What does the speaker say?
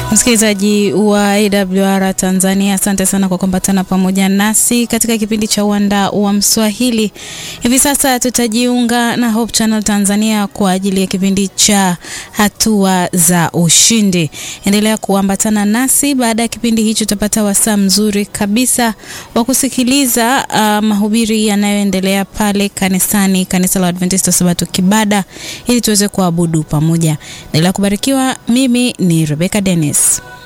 Msikilizaji wa AWR Tanzania, asante sana kwa kuambatana pamoja nasi katika kipindi cha Uwanda wa Mswahili. Hivi sasa tutajiunga na Hope Channel Tanzania kwa ajili ya kipindi cha hatua za ushindi. Endelea kuambatana nasi. Baada ya kipindi hicho, tutapata wasaa mzuri kabisa wa kusikiliza uh, mahubiri yanayoendelea pale kanisani, kanisa la Adventista Sabato Kibada, ili tuweze kuabudu pamoja. Endelea kubarikiwa. Mimi ni Rebecca Dennis.